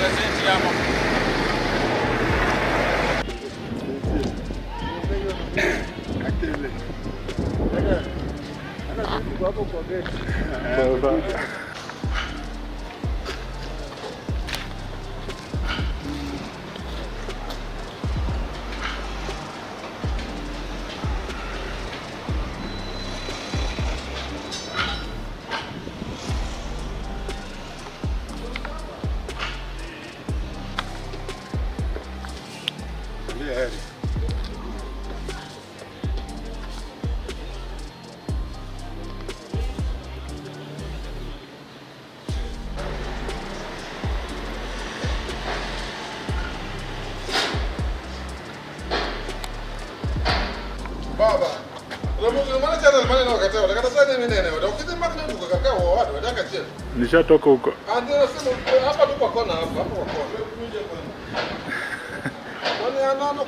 presenti hapa. baba Ramuzi mana chana mana na wakati wakati sasa ni nene wada ukiti mara ndio kwa kaka wa watu wadaka chini Nishatoka huko. ande nasema hapa tu kwa kona hapa hapa kwa kona tuje kwanza kwani anano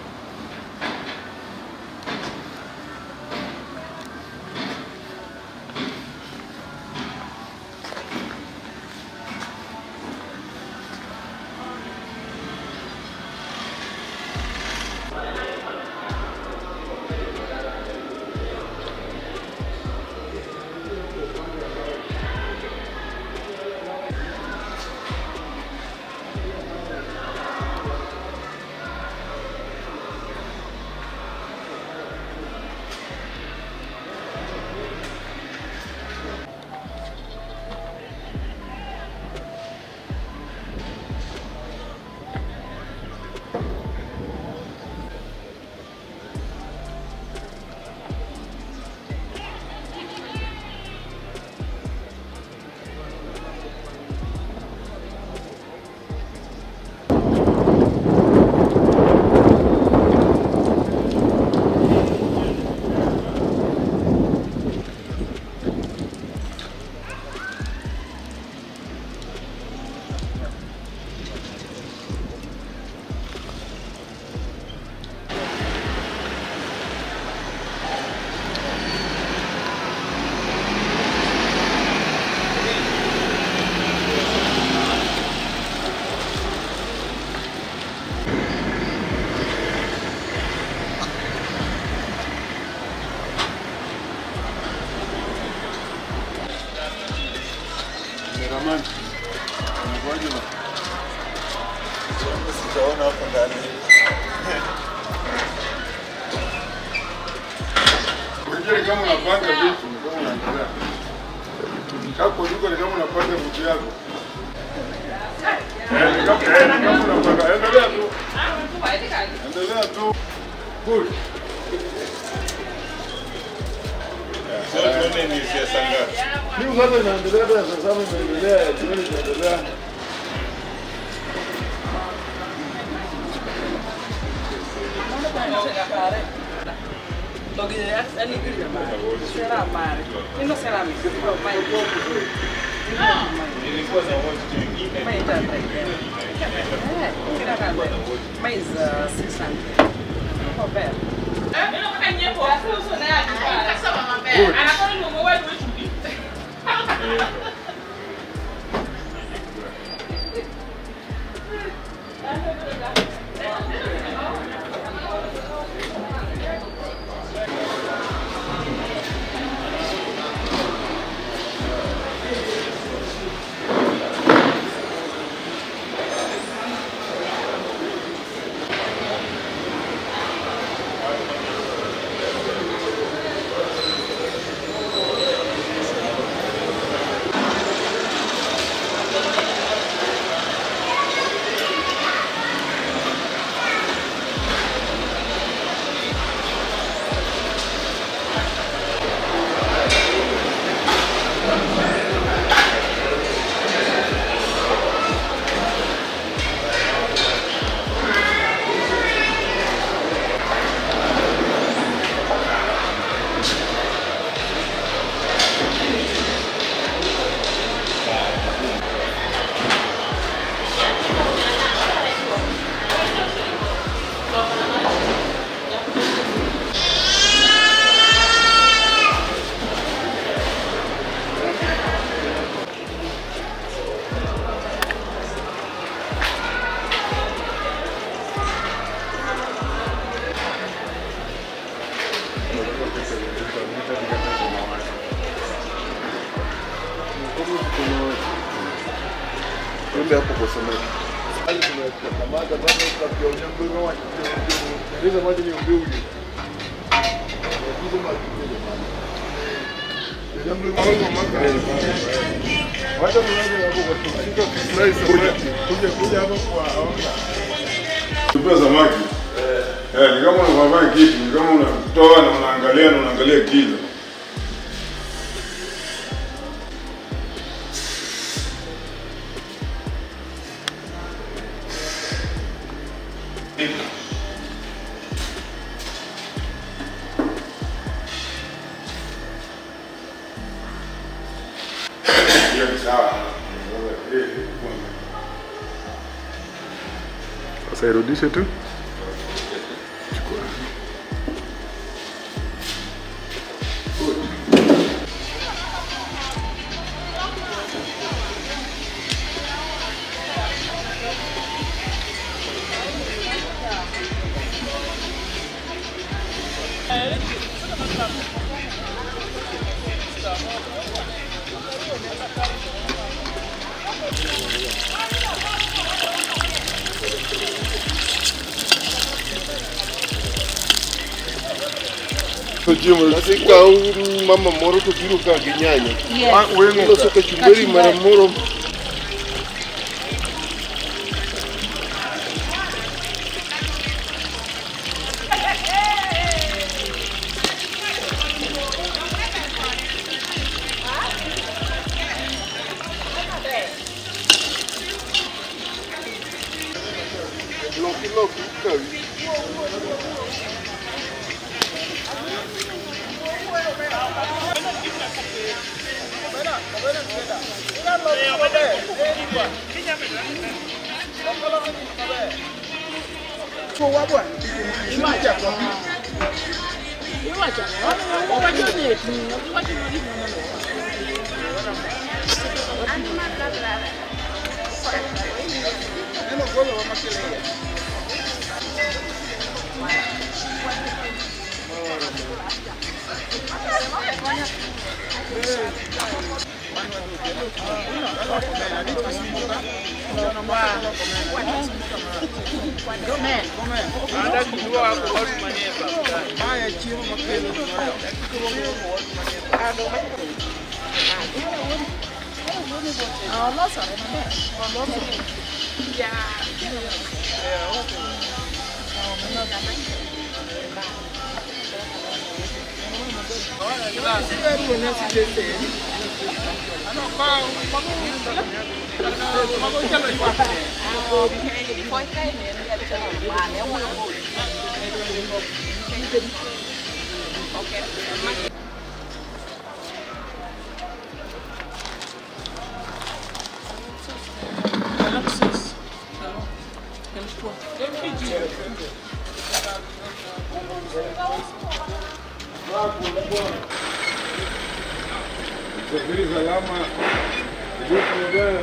Ramani. Unakuaje ba? Sijaona hapo ndani. Unajua kama unapanga vitu kama unaendelea. Hapo duka ni kama unapanga vitu yako. Eh, kama eh, kama unapanga endelea tu. Endelea tu. Good. Sasa tuone ni siasa ngapi. Hiyo sasa inaendelea hata sasa imeendelea, jioni inaendelea. Nilikuwa na watu wengine. Mais uh, 600. Not bad. Tuende hapo kwa samaki. Hali tunakamata bado tunapiona mbele wa ndio maji ni mbele uje. Hizo maji ndio maji. Ndio mbele Wacha tunaanza hapo kwa tukishika kufurahi samaki. Kuja kuja hapo kwa aona. Tupia samaki. Eh, ni kama unafanya kitu, ni kama unatoa na unaangalia na unaangalia kilo. Hiyo ni sawa. Sasa irudishe tu. Nasika mama moro to biro ka gi nyanya. Yes. Iloso kachumbari mara moro loki loki kawi. Safiri salama. Ndugu mbele.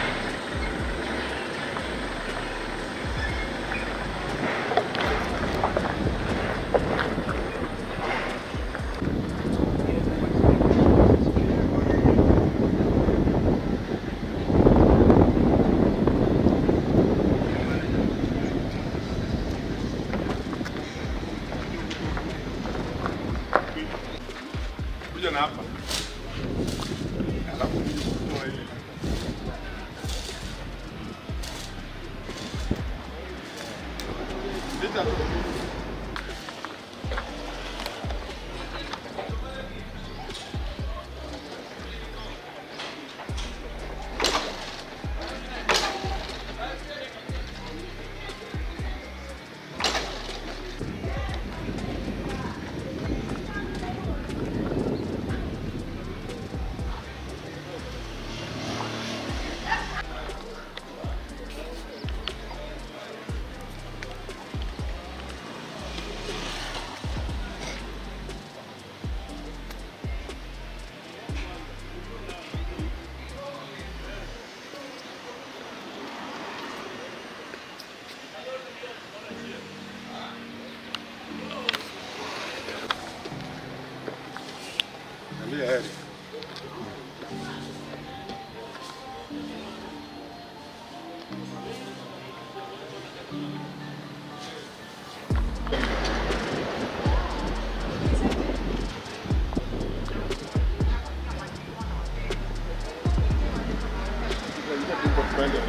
Kuja na hapa. Alafu kutoa hii. Leta tu.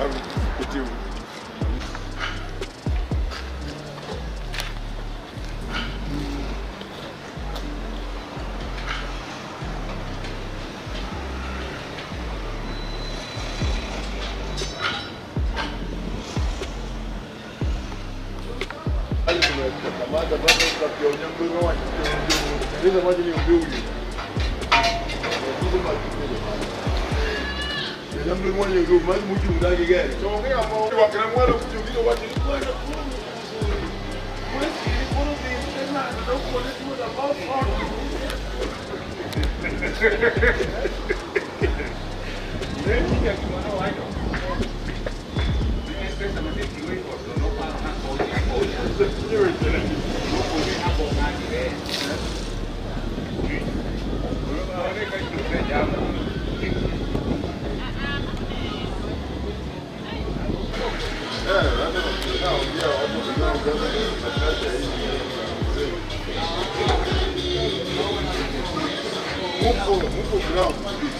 kutibu. Hali tumekamata bado tukapiona mbele wa ndio maji ni mbili. Ndio maji ni ndio mbele moja ndio maji mtu ndani gani. Tuongea mambo wakina mwana kujugiza watu ni kwenda Mupo, mupo ground.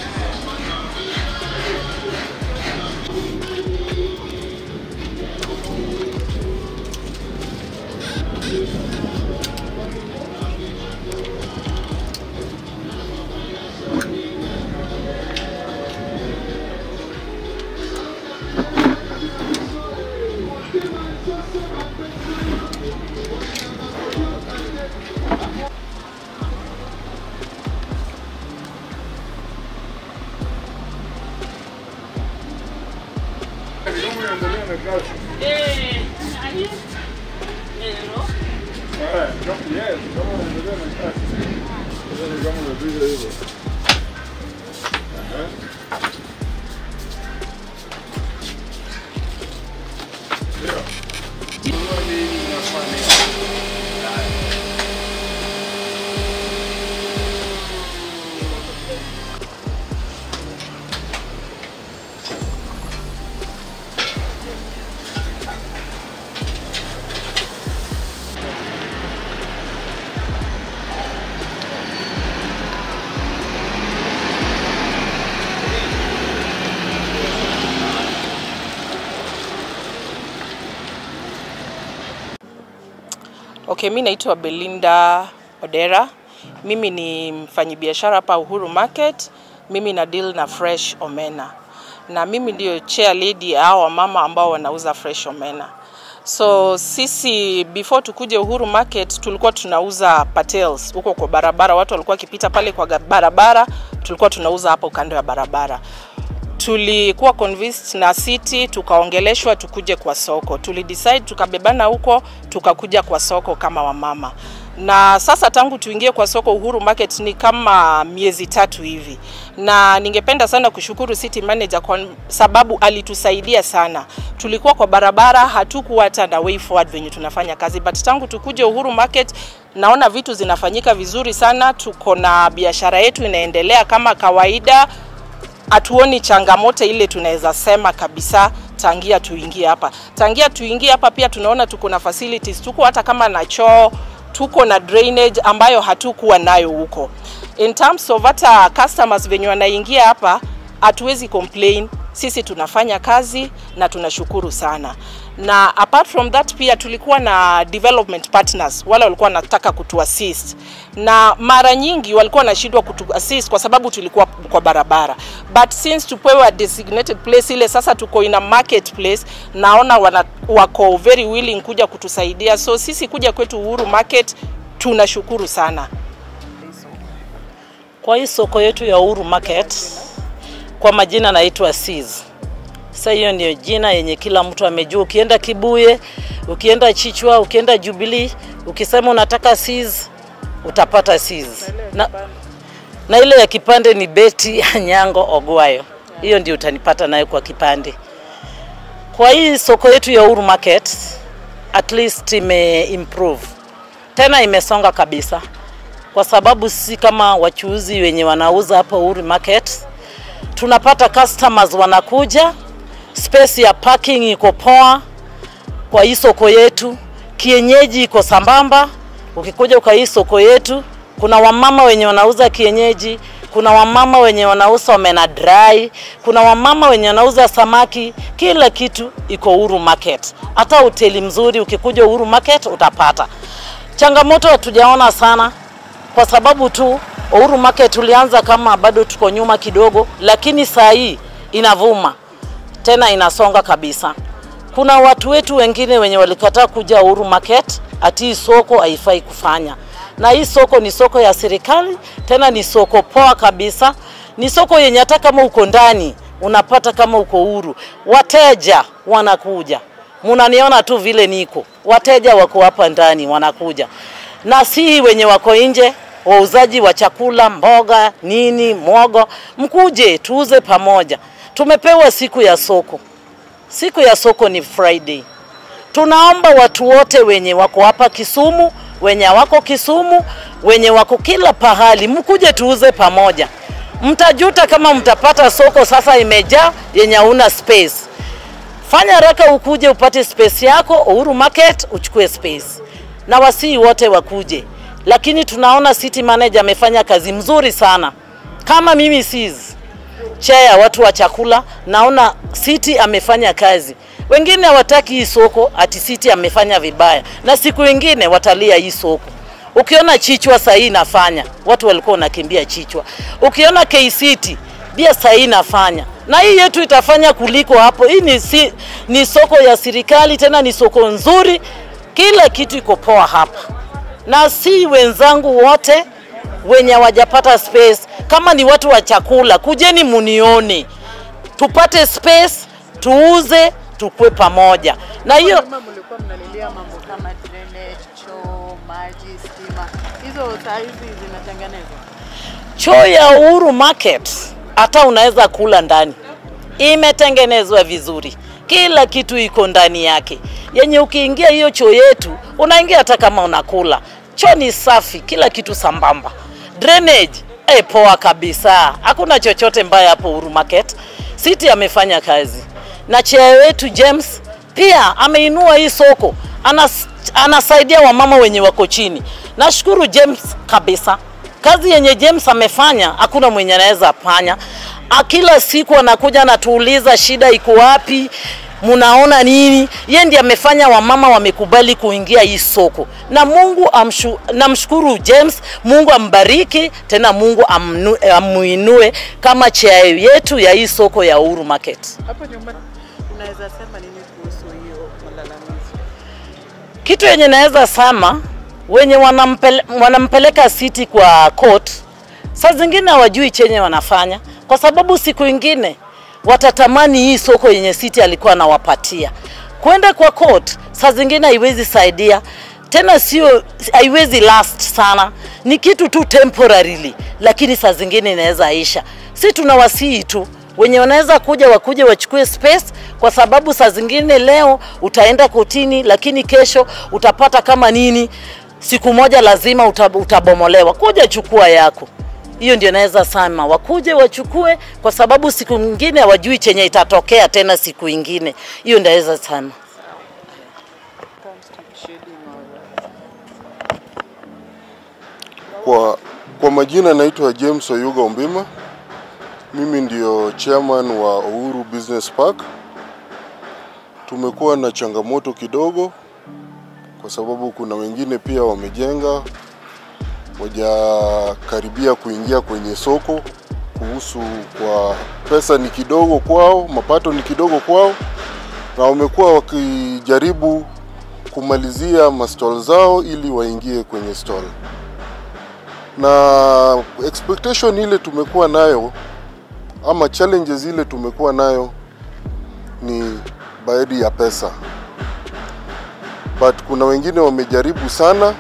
Karibu endelea na kazi. Eh, ali- Hello. Eh, kama- yes, kama unaendelea na kazi. Yaani kama unapiga hivyo. Aha. Ndio. Okay, mi naitwa Belinda Odera. Mimi ni mfanyibiashara hapa Uhuru Market. Mimi na deal na fresh omena, na mimi ndio chair lady ya hao wamama ambao wanauza fresh omena. So sisi before tukuje Uhuru Market tulikuwa tunauza patels huko kwa barabara, watu walikuwa wakipita pale kwa ga- barabara, tulikuwa tunauza hapo kando ya barabara tulikuwa convinced na city tukaongeleshwa tukuje kwa soko tulidecide tukabebana huko tukakuja kwa soko kama wamama na sasa tangu tuingie kwa soko uhuru market ni kama miezi tatu hivi na ningependa sana kushukuru city manager kwa sababu alitusaidia sana tulikuwa kwa barabara hatukuwa hata na way forward venye tunafanya kazi but tangu tukuje uhuru market naona vitu zinafanyika vizuri sana tuko na biashara yetu inaendelea kama kawaida hatuoni changamoto ile tunaweza sema kabisa tangia tuingie hapa. Tangia tuingie hapa pia tunaona tuko na facilities, tuko hata kama na choo, tuko na drainage ambayo hatukuwa nayo huko. In terms of hata customers venye wanaingia hapa, hatuwezi complain, sisi tunafanya kazi na tunashukuru sana. Na apart from that pia tulikuwa na development partners, wale walikuwa wanataka kutuassist, na mara nyingi walikuwa wanashindwa kutuassist kwa sababu tulikuwa kwa barabara, but since tupewe a designated place ile sasa tuko in a marketplace, naona wana, wako very willing kuja kutusaidia, so sisi kuja kwetu Uhuru Market tunashukuru sana. Kwa hii soko yetu ya Uhuru Market, kwa majina naitwa Sis. Sasa hiyo ndio jina yenye kila mtu amejua. Ukienda Kibuye, ukienda Chichwa, ukienda Jubilee, ukisema unataka Sis utapata Sis. Na, na ile ya kipande ni Beti Anyango Ogwayo, hiyo ndio utanipata nayo kwa kipande. Kwa hii soko yetu ya Uhuru Market at least ime improve tena, imesonga kabisa kwa sababu sisi kama wachuuzi wenye wanauza hapa Uhuru Market tunapata customers wanakuja, space ya parking iko poa kwa hii soko yetu, kienyeji iko sambamba. Ukikuja kwa hii soko yetu, kuna wamama wenye wanauza kienyeji, kuna wamama wenye wanauza omena dry, kuna wamama wenye wanauza samaki, kila kitu iko Uhuru Market. Hata hoteli mzuri ukikuja Uhuru Market utapata. Changamoto hatujaona sana kwa sababu tu Uhuru Market tulianza kama bado tuko nyuma kidogo, lakini saa hii inavuma tena inasonga kabisa. Kuna watu wetu wengine wenye walikataa kuja Uhuru Market ati hii soko haifai kufanya, na hii soko ni soko ya serikali, tena ni soko poa kabisa, ni soko yenye hata kama uko ndani unapata kama uko huru, wateja wanakuja. Munaniona tu vile niko, wateja wako hapa ndani wanakuja, na si wenye wako nje wauzaji wa chakula, mboga, nini, mwogo, mkuje tuuze pamoja. Tumepewa siku ya soko. Siku ya soko ni Friday. Tunaomba watu wote wenye wako hapa Kisumu, wenye wako Kisumu, wenye wako kila pahali, mkuje tuuze pamoja. Mtajuta kama mtapata soko sasa imejaa yenye hauna space. Fanya haraka ukuje upate space yako Uhuru Market, uchukue space, na wasii wote wakuje. Lakini tunaona city manager amefanya kazi mzuri sana. Kama mimi sis chair watu wa chakula, naona city amefanya kazi. Wengine hawataki hii soko, ati city amefanya vibaya, na siku wengine watalia hii soko. Ukiona Chichwa saa hii inafanya, watu walikuwa wanakimbia Chichwa. Ukiona KCity pia saa hii inafanya, na hii yetu itafanya kuliko hapo. Hii ni, si, ni soko ya serikali, tena ni soko nzuri, kila kitu iko poa hapa, na si wenzangu wote wenye hawajapata space. Kama ni watu wa chakula, kujeni munione, tupate space, tuuze, tukue pamoja na hiyo Nyuma mlikuwa mnalilia mambo kama drainage, choo, maji, stima. Hizo saa hizi zinatengenezwa. choo ya Uhuru Market hata unaweza kula ndani, imetengenezwa vizuri, kila kitu iko ndani yake, yenye ukiingia hiyo choo yetu unaingia hata kama unakula. Choo ni safi, kila kitu sambamba. Drainage eh, poa kabisa, hakuna chochote mbaya hapo Uhuru Market. City amefanya kazi na chair wetu James pia ameinua hii soko, anas, anasaidia wamama wenye wako chini. Nashukuru James kabisa kazi yenye James amefanya hakuna mwenye anaweza fanya. A, Kila siku anakuja anatuuliza shida iko wapi, mnaona nini? Yeye ndiye amefanya wamama wamekubali kuingia hii soko, na Mungu amshu, namshukuru James, Mungu ambariki tena, Mungu amnu, amuinue kama chair yetu ya hii soko ya Uhuru Market. Hapo nyumbani unaweza sema nini kuhusu hiyo malalamizi? Kitu yenye naweza sema wenye wanampele, wanampeleka City kwa court, saa zingine hawajui chenye wanafanya, kwa sababu siku ingine watatamani hii soko yenye City alikuwa anawapatia kwenda kwa court. Saa zingine haiwezi saidia tena, sio haiwezi last sana, ni kitu tu temporarily, lakini saa zingine inaweza isha. Si tunawasihi tu wenye wanaweza kuja wakuje wachukue space, kwa sababu saa zingine leo utaenda kotini, lakini kesho utapata kama nini, siku moja lazima utab, utabomolewa. Kuja chukua yako. Hiyo ndio naweza sema, wakuje wachukue, kwa sababu siku nyingine hawajui chenye itatokea tena siku ingine. Hiyo ndio naweza sema. Kwa, kwa majina naitwa James Oyuga Ombima. Mimi ndio chairman wa Uhuru Business Park. Tumekuwa na changamoto kidogo kwa sababu kuna wengine pia wamejenga wajakaribia kuingia kwenye soko kuhusu kwa pesa ni kidogo kwao, mapato ni kidogo kwao, na wamekuwa wakijaribu kumalizia mastall zao ili waingie kwenye stall na expectation ile tumekuwa nayo ama challenges ile tumekuwa nayo ni baadhi ya pesa, but kuna wengine wamejaribu sana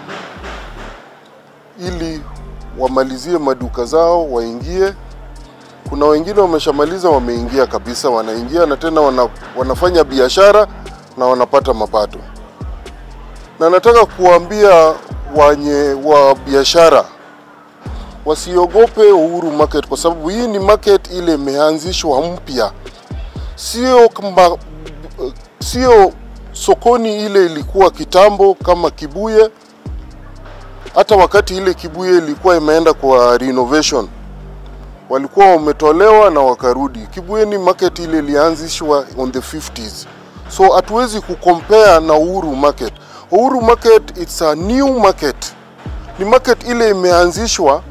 ili wamalizie maduka zao waingie. Kuna wengine wameshamaliza, wameingia kabisa, wanaingia na tena wana, wanafanya biashara na wanapata mapato, na nataka kuambia wenye wa biashara wasiogope Uhuru Market kwa sababu hii ni market ile imeanzishwa mpya, sio kama sio sokoni ile ilikuwa kitambo kama Kibuye. Hata wakati ile Kibuye ilikuwa imeenda kwa renovation, walikuwa wametolewa na wakarudi. Kibueni market ile ilianzishwa on the 50s, so hatuwezi kucompare na Uhuru market. Uhuru market it's a new market, ni market ile imeanzishwa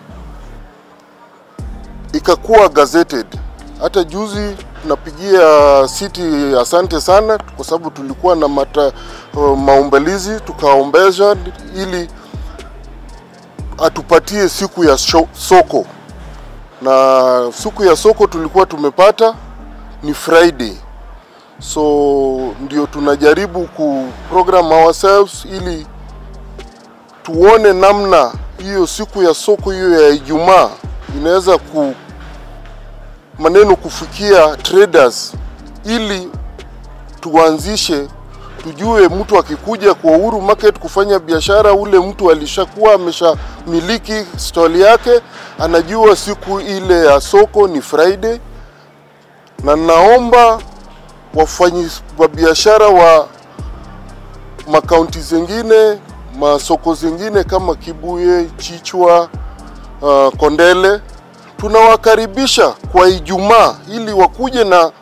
ikakuwa gazetted. Hata juzi tunapigia city asante sana, kwa sababu tulikuwa na mata, uh, maombelezi tukaombesha ili atupatie siku ya sho, soko na siku ya soko tulikuwa tumepata ni Friday, so ndio tunajaribu ku program ourselves ili tuone namna hiyo siku ya soko hiyo ya Ijumaa inaweza ku maneno kufikia traders ili tuanzishe tujue mtu akikuja kwa Uhuru Market kufanya biashara, ule mtu alishakuwa ameshamiliki stall yake, anajua siku ile ya soko ni Friday, na naomba wafanyi wa biashara wa makaunti zingine masoko zingine kama Kibuye, Chichwa, uh, Kondele tunawakaribisha kwa Ijumaa ili wakuje na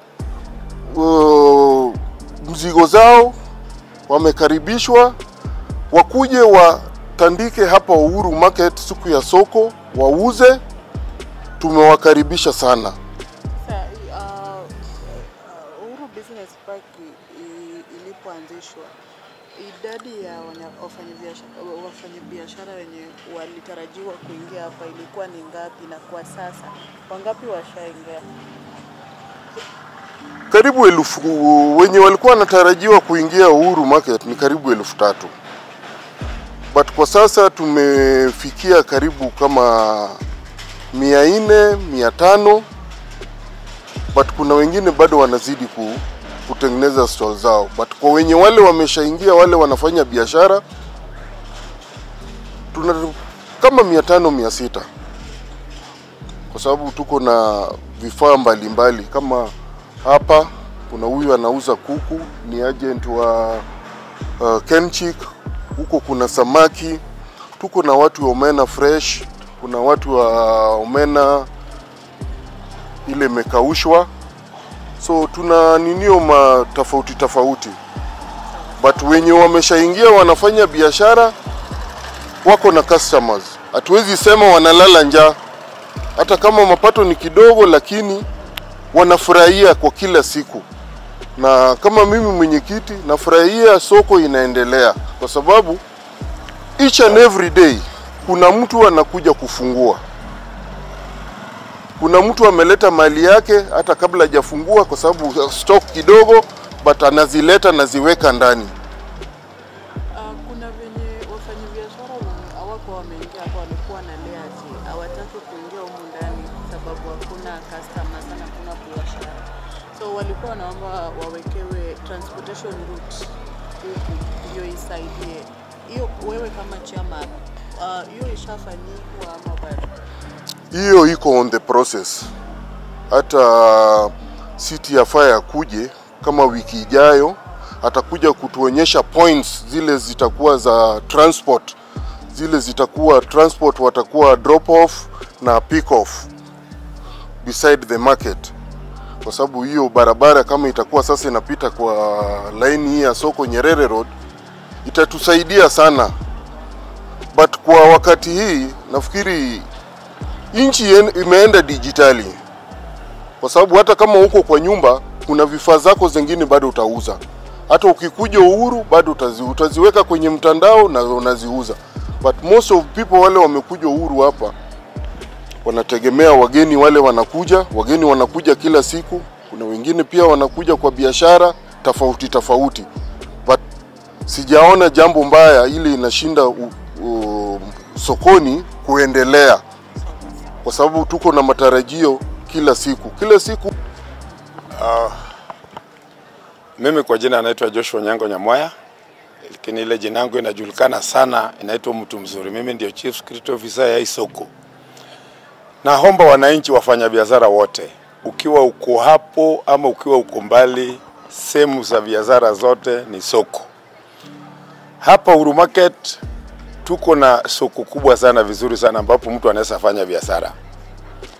uh, mzigo zao, wamekaribishwa wakuje watandike hapa Uhuru Market siku ya soko wauze. Tumewakaribisha sana. Sasa uh, uh, Uhuru Business Park i- i- ilipoanzishwa idadi ya wanya- wafanyabiashara wafanyabiashara wenye walitarajiwa kuingia hapa ilikuwa ni ngapi, na kwa sasa wangapi washaingia? Karibu elfu wenye walikuwa wanatarajiwa kuingia Uhuru Market ni karibu elfu tatu but kwa sasa tumefikia karibu kama mia nne mia tano but kuna wengine bado wanazidi ku, kutengeneza stall zao but kwa wenye wale wameshaingia wale wanafanya biashara tuna kama mia tano mia sita kwa sababu tuko na vifaa mbalimbali kama hapa kuna huyu anauza kuku ni agent wa uh, Kenchik. Huko kuna samaki, tuko na watu wa omena fresh, kuna watu wa omena ile imekaushwa, so tuna ninio ma tofauti tofauti, but wenye wameshaingia wanafanya biashara wako na customers. Hatuwezi sema wanalala njaa, hata kama mapato ni kidogo, lakini wanafurahia kwa kila siku, na kama mimi mwenyekiti nafurahia soko inaendelea, kwa sababu each and every day kuna mtu anakuja kufungua, kuna mtu ameleta mali yake hata kabla hajafungua, kwa sababu stock kidogo, but anazileta naziweka ndani. Uh, kuna venye wafanyabiashara wenye hawako wameingia hapa walikuwa na layers, hawataki kuingia humu ndani sababu hakuna customers na hakuna biashara, so walikuwa wanaomba wawekewe transportation route huku ndio isaidie hiyo. Wewe kama chairman, uh, hiyo ishafanyikwa ama bado? hiyo iko on the process. Hata city ya fire akuje kama wiki ijayo, atakuja kutuonyesha points zile zitakuwa za transport, zile zitakuwa transport, watakuwa drop off na pick off beside the market, kwa sababu hiyo barabara kama itakuwa sasa inapita kwa laini hii ya soko Nyerere Road itatusaidia sana, but kwa wakati hii nafikiri nchi yen- imeenda dijitali, kwa sababu hata kama uko kwa nyumba, kuna vifaa zako zingine bado utauza. Hata ukikuja Uhuru bado utazi, utaziweka kwenye mtandao na unaziuza, but most of people wale wamekuja Uhuru hapa wanategemea wageni wale wanakuja, wageni wanakuja kila siku. Kuna wengine pia wanakuja kwa biashara tofauti tofauti, but sijaona jambo mbaya ili inashinda u, u, sokoni kuendelea kwa sababu tuko na matarajio kila siku kila siku. Mimi kwa jina naitwa Joshua Nyango Nyamwaya, lakini ile jina yangu inajulikana sana, inaitwa mtu mzuri. Mimi ndio chief security officer ya hii soko. Naomba wananchi, wafanyabiashara wote, ukiwa uko hapo ama ukiwa uko mbali, sehemu za biashara zote ni soko. Hapa Uhuru Market tuko na soko kubwa sana, vizuri sana, ambapo mtu anaweza fanya biashara.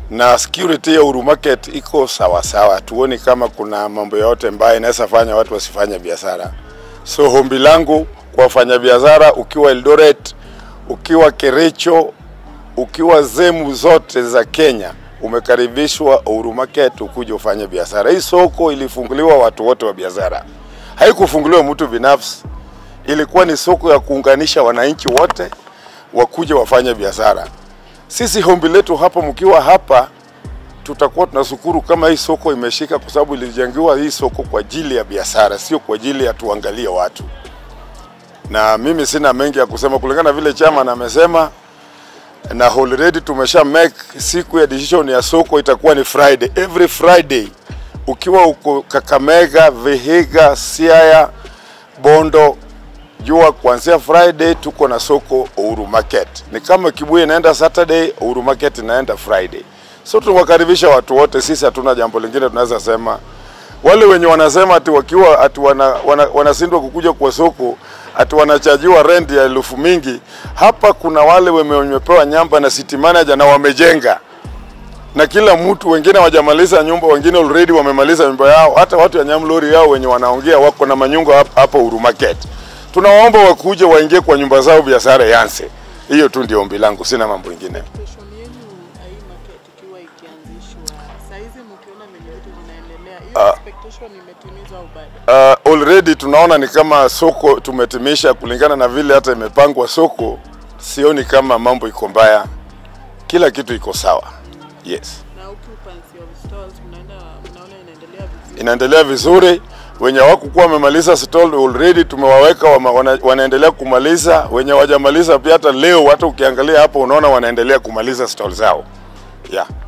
na security ya Uhuru Market iko sawa sawa, tuoni kama kuna mambo yote mbaya inaweza fanya watu wasifanye biashara. So hombi langu kwa wafanyabiashara, ukiwa Eldoret, ukiwa Kericho, ukiwa sehemu zote za Kenya, umekaribishwa Uhuru Market ukuje ufanye biashara. Hii soko ilifunguliwa watu wote wa biashara, haikufunguliwa mtu binafsi. Ilikuwa ni soko ya kuunganisha wananchi wote wakuje wafanye biashara. Sisi hombi letu hapa, mkiwa hapa, tutakuwa tunashukuru kama hii soko imeshika, kwa sababu ilijengiwa hii soko kwa ajili ya biashara, sio kwa ajili ya tuangalie watu. Na mimi sina mengi ya kusema kulingana vile chama amesema, na already tumesha make siku ya decision ya soko itakuwa ni Friday, every Friday ukiwa uko Kakamega, Vihiga, Siaya, Bondo, jua kuanzia Friday tuko na soko Uhuru Market. Ni kama Kibuye inaenda Saturday, Uhuru Market inaenda Friday. So tunawakaribisha watu wote, sisi hatuna jambo lingine tunaweza sema. Wale wenye wanasema ati wakiwa ati wana, wana, wanashindwa kukuja kwa soko ati wanachajiwa rent ya elfu mingi. Hapa kuna wale wame- wamepewa nyamba na city manager na wamejenga na kila mtu, wengine hawajamaliza nyumba, wengine already wamemaliza nyumba yao. Hata watu ya Nyamlori yao wenye wanaongea wako na manyumba hapa, hapa Uhuru Market. Tunawaomba wakuje waingie kwa nyumba zao, biashara yanse. Hiyo tu ndio ombi langu, sina mambo ingine. Station yenu ya hii market ikiwa ikianzishwa, saizi mkiona venye vitu vinaendelea, hiyo expectation imetimizwa au bado? Uh, already tunaona ni kama soko tumetimisha kulingana na vile hata imepangwa soko. Sioni kama mambo iko mbaya, kila kitu iko sawa. Yes, Na occupancy of stalls mnaenda mnaona inaendelea vizuri? inaendelea vizuri. Wenye hawakukuwa wamemaliza stall already tumewaweka wama, wana, wanaendelea kumaliza. Wenye hawajamaliza pia hata leo, hata ukiangalia hapo unaona wanaendelea kumaliza stall zao yeah.